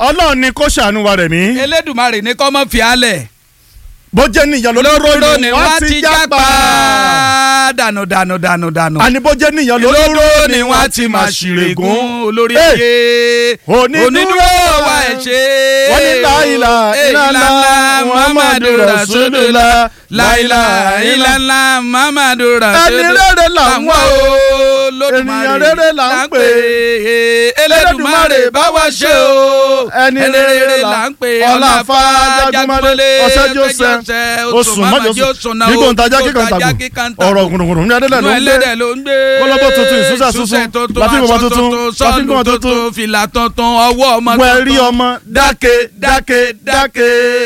ọlọ́run ni kó ṣàánú wa rẹ̀ mí. elédùmarè ní kọ́ mọ́ fi álẹ̀ bó jẹ́ níyàn lólóró lóró ni ni wọ́n ti jápa dànù dànù dànù dànù àní bó jẹ́ níyàn lólóró lóró ni wọ́n ti máa ṣìrègùn olórí Hey! ayé Onídúró onídúró wa ẹ̀ ṣe wọ́n ní láìlà ìlànà muhammadu rasulullah láìlà ìlànà muhammadu rasulullah rere là ń wá o. lódùmarè Ènìyàn rere là ń pè. elédùmarè bá wa ṣe o Ẹni rere là ń pè. Ọláfà Jágúnmọ́lé, Ọ̀sẹ́jọ́ sẹ́, oṣù mọ́jọ́sùn gbígbó ntajà kíkàntàgùn ọ̀rọ̀ gùnùgùnù ní adélẹ̀ ló ń gbé ló ń gbé kólóbó tuntun, ìsúsà tuntun, láfíì bàbá tuntun, láfíì bàbá tuntun, fìlà tuntun ọwọ́ ọmọ tuntun wẹ̀rí ọmọ dáke dáke dáke.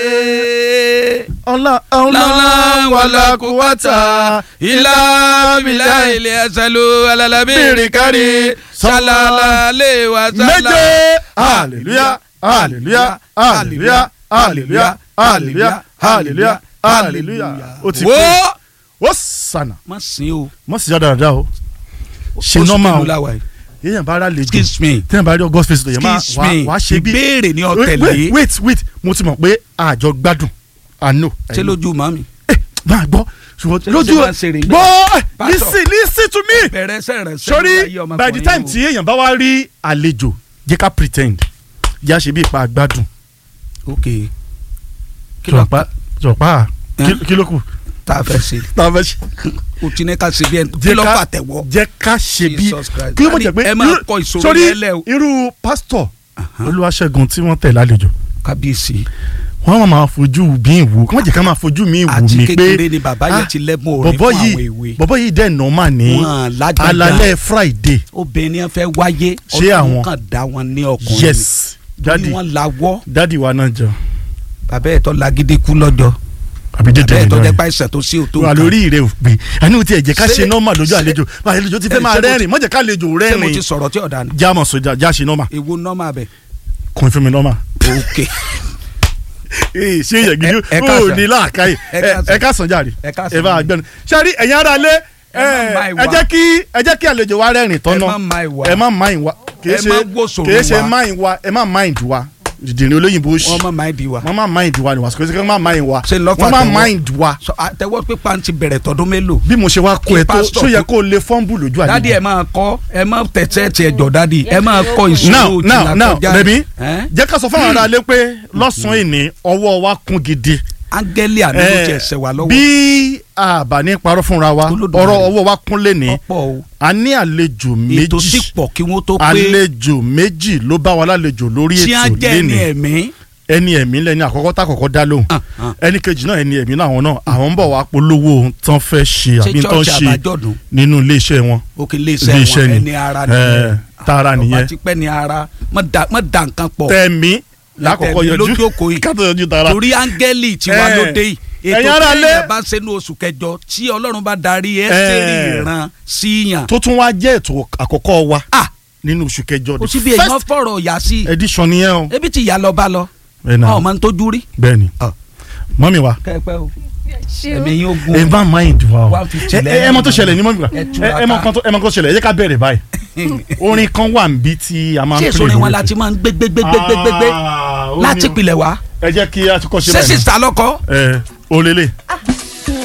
ọlá ọlá wàlá kúwàtà ilá bìlá ilé ẹsẹ̀ ló alalabi Bìrì kárí, sálálá lè wá sálá. méje hallelujah hallelujah hallelujah hallelujah hallelujah hallelujah hallelujah ó ti wo pé ó sànà má sin o mọ̀ sí dáadáa o ṣe Oṣù nọ́mà kìlú o làwà yìí. èèyàn bá rà lè jù excuse me tẹ́yìn bá rí august face lóye máa excuse wá me wá ṣe bí ìbéèrè ni wait ọ̀tẹ̀lé wait wait mo ti mọ̀ pé àjọ gbádùn àánú ṣé lójú màmí. máa gbọ́ ṣùgbọ́n Ṣé lójú ṣe máa ń ṣeré ní- gbọ́ Pastor. listen listen to me bẹ̀rẹ̀ sẹ̀rẹ̀ sori by the time tí èèyàn bá wá rí àlejò jẹ́ ká pretend yá ṣe bí ipa gbádùn ok kí ló jọ̀pá jọ̀pá Eh? kí ló kù tá a fẹ́ ṣe tá a fẹ́ ṣe o ti ní ká ṣe bí ẹni kí jẹ́ ló ká- fà tẹ̀wọ́. jẹ́ ká ṣe bí Jesus Christ. kí ló mọ̀ jẹ́ pé ẹ máa irú- kọ ìṣòro sórí yẹn lẹ̀ o. irú pásítọ̀ olúwaṣẹ́gun tí wọ́n tẹ̀ lálejò kábíyèsí wọ́n máa fojú bí ìwò kí wọ́n jẹ́ ká máa fojú mi ìwò àti mi pé kékeré ni bàbá yẹn ah, ti lẹ́bùn orin bọ̀bọ̀ fún yìí àwọn èwe bọ̀bọ̀ yìí dẹ̀ nọ́mà ní Wọ́n lágbájá. alalẹ́ friday obìnrin yẹn fẹ́ wáyé Ṣé àwọn- ọlọ́run kan dá wọn ní ọkùnrin yes ni dadi wọ́n lawọ́ dadi wa náà jọ bàbá ẹ̀ tó lagídí kú lọ́jọ́ àbí dédé bàbá ẹ̀ tó ìjọ jẹ́ rẹ̀ pàìsàn tó sí òtó wà lórí ìrè òpè àní tí ẹ jẹ́ ká Ṣé- ṣe nọ́mà lójú ṣé- àlejò àlejò ti ẹ, fẹ́ máa ṣé mo ti- rẹ́rìn mọ̀jẹ̀ ká àlejò ṣé mo ti rẹ́rìn sọ̀rọ̀ tí ọ̀dà ni já mọ̀ sójà já ṣe nọ́mà èwo nọ́mà bẹ̀ kún fún mi nọ́mà. ok ee ṣé yẹ gidi ẹ- ẹ ó káàsán. ní láàkáyè Ẹ káàsán. ẹ ká sàn jáde Ẹ káàsán. ẹ bá gbẹnu sari ẹ̀yin ara lé Ẹ má máa ẹ ìwà. jẹ́ kí ẹ jẹ́ kí àlejò wa rẹ́rìn ẹ tọ́nà má ma ìwà ẹ má mind wa kìí Ẹ ṣe má gbósòrò kìí ṣe wa. mind wa ẹ má mind wa dìdìrín olóyìnbó ṣì wọ́n má ma ìdí wa wọ́n má mind wa ni wà kìí ṣe kí wọ́n má mind wa Ṣé lọ́fà wọ́n má tẹ̀wọ́? mind wa sọ àtẹwọ́ pípa ti bẹ̀rẹ̀ tọdún mélòó bí mo ṣe wá kó Kí ẹ tó pásítọ̀ ṣó yẹ tó- kó o lè fọ́nbù lójú dádì àlejò ẹ máa kọ ẹ máa tẹ̀sẹ̀ tiẹ̀ jọ dádì ẹ máa kọ now ìṣòro now òjìlá now kọjá rẹmi ẹ́? jẹ́ ká sọ fún àwọn ará ilé pé lọ́sàn-án ìní ọwọ́ wa kún gidi áńgẹ́lì àná ló Eh, tiẹ̀ ṣẹ̀ wá lọ́wọ́ bí àbá ní parọ́ fúnra wa Olódùmarè. ọ̀rọ̀ ọwọ́ wa kún lé ní ọ̀pọ̀ o a ní àlejò ètò sì méjì pọ̀ kí wọ́n tó pé àlejò méjì ló bá wa lálejò lórí tí á ètò jẹ́ ní lénìí ẹ̀mí ẹni ẹ̀mí lẹni àkọ́kọ́ tá àkọ́kọ́ dá lóhùn Ah, ah. ẹni kejì náà ẹni ẹ̀mí náà àwọn náà àwọn ń bọ̀ wá polówó ohun tán fẹ́ ṣe ṣé àbí tán church ṣe àbájọ́dún nínú iléeṣẹ́ wọn òkè iléeṣẹ́ Iléeṣẹ́ wọn ni. ẹni ara Eh, nìyẹn tara ọba nìyẹn. ti pẹ́ ní ara mọ́ da mọ́ da nǹkan pọ̀ tẹ̀mí lákọ̀ọ́kọ́ Tẹ̀mí yọjú lójókòó yìí. kátó yọjú tara torí áńgẹ́lì tí wà Eh, lóde yìí ẹ̀yin ètò ará tí lé- èèyàn bá ṣe ní oṣù kẹjọ tí ọlọ́run bá darí ẹ́sítẹ́rì Eh. ìran síyàn tó tún wá jẹ́ ètò àkọ́kọ́ wa ah nínú oṣù kẹjọ kò the sí bí èèyàn first fọ̀rọ̀ yà sí edition nìyẹn o ebi tí ìyá lọ bá lọ ẹ̀ náà ọ máa ń tójú rí bẹ́ẹ̀ ni Ah. mọ́mí wa kẹ́pẹ́ o ẹ̀mí yín ogun ẹ bá mind wa o One fifty ẹ ẹ ẹ mọ tó ṣẹlẹ̀ ní mọ́mí wa Ẹ ẹ túraká. ẹ mọ kan tó ẹ mọ kan tó ṣẹlẹ̀ ẹ jẹ́ ká bẹ̀rẹ̀ báyìí orin kan wà níbí tí a máa ń ṣé pè èso ni wọn lórí láti ètò. máa ń gbé gbé gbé gbé gbé gbé gbé Ah, ó ní láti o. pilẹ̀ wá ẹ jẹ́ kí a ti kọ́ ṣe ṣé báyìí sísá lọ́kọ́ náà. ẹ olele